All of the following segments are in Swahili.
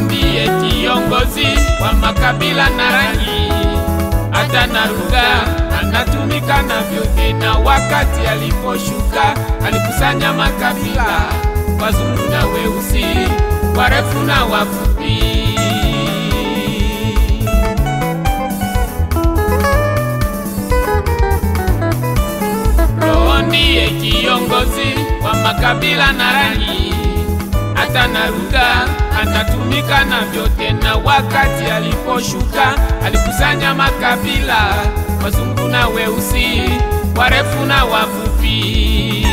ndiye kiongozi wa makabila na rangi, hata na lugha anatumika na vyote. Na wakati aliposhuka alikusanya makabila, wazungu na weusi, warefu na wafupi. Roho ndiye kiongozi wa makabila na rangi, hata na lugha anatumika na vyote. Na wakati aliposhuka alikusanya makabila, wazungu na weusi, warefu na wafupi.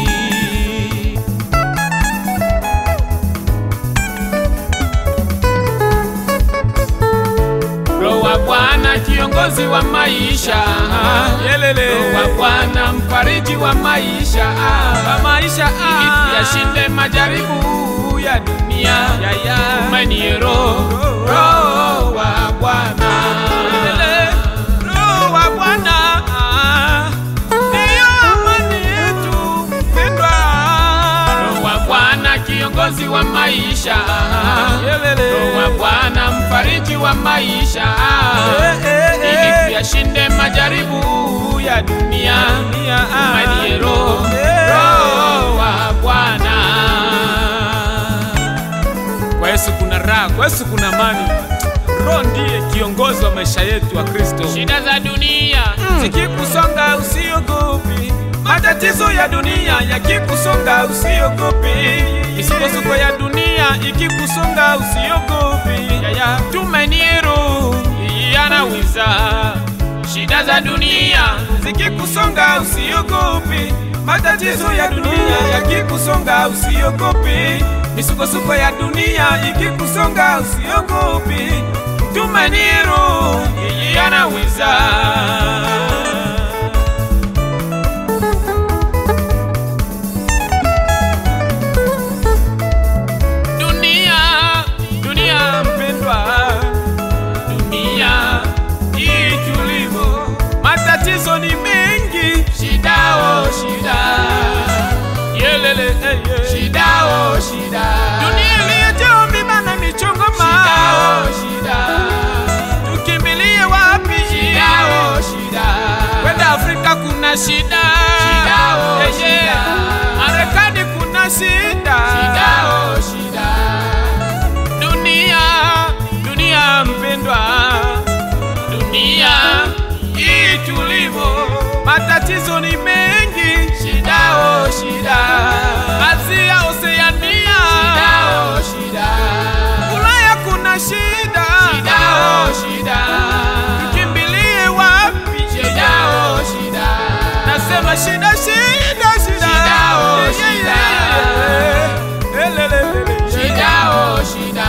Roho wa Bwana kiongozi wa maisha, Yelele. Roho wa Bwana mfariji wa maisha, Wa maisha ili tuyashinde majaribu ya dunia. Ya, ya. Tumaini Roho, Roho wa Bwana. Yelele. Roho wa Bwana ndiyo amani yetu mpendwa. Roho wa Bwana kiongozi wa maisha, Yelele. Roho wa Bwana mfariji wa maisha, Eh, eh, ili eh. tuyashinde majaribu ya dunia. Dunia, ah. Tumaini Roho, Eh. Roho wa Bwana. Kwa Yesu kuna raha, kwa Yesu kuna amani. Roho ndiye kiongozi wa maisha yetu wa Kristo. Shida za dunia Zikikusonga usiogopi, matatizo ya dunia yakikusonga usiogopi, misukosuko ya dunia ikikusonga usiogopi. Yaya, tumaini Roho yanaweza. Shida za dunia zikikusonga usiogopi, matatizo ya dunia yakikusonga usiogopi, misukosuko ya dunia ikikusonga usiogopi. Tumaini Roho yanaweza. dunia dunia mpendwa, dunia hii tulivyo, matatizo ni mengi, shida o shida, yelele hey, hey. shida o shida, dunia iliyojaa miba na michongoma, shida o shida, tukimbilie wapi? shida o shida, Kwenda Afrika kuna shida, Shida, oh, Yeah, yeah. shida. Marekani kuna shida, shida o shida, dunia dunia mpendwa, dunia hii tulivyo, matatizo ni mengi, shida o shida, Asia, Oceania, shida o shida, Ulaya kuna shida, shida o shida, kimbilie wapi? shida o shida, Nasema shida, shida, shida, Shida, oh, Yeah, shida. yeah, yeah. Elelelele. shida o shida.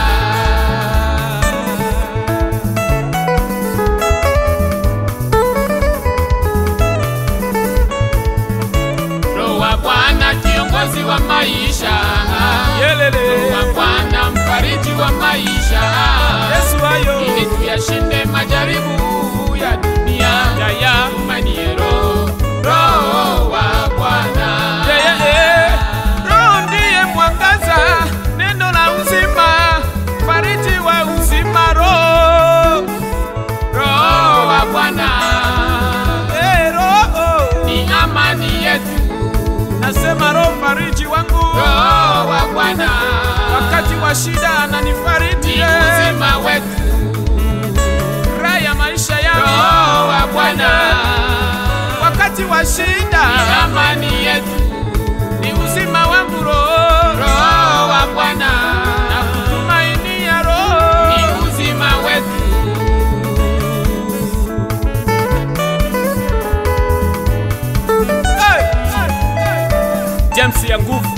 Roho wa Bwana kiongozi wa maisha, Yelele. Roho wa Bwana mfariji wa maisha, Yesu ayo. ili tuyashinde majaribu ya dunia. Ya, ya. Tumaini Roho, Roho wa Bwana. Yeah, yeah, yeah. Roho ndiye mwangaza, neno la uzima, fariji wa uzima, Roho. Roho wa Bwana Eh, Roho. ni amani yetu. Nasema Roho fariji wangu, Roho wa Bwana wakati wa shida ananifariji, ni eh. uzima wetu. raha ya maisha yangu, Roho wa Bwana wakati wa shida ni amani yetu. ni uzima wangu, Roho. Roho wa Bwana na kutumainia Roho. ni uzima wetu. James ya nguvu,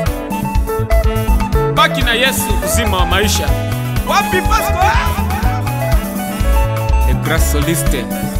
baki na Yesu, uzima wa maisha. Wapi Pastor? E Grace Soliste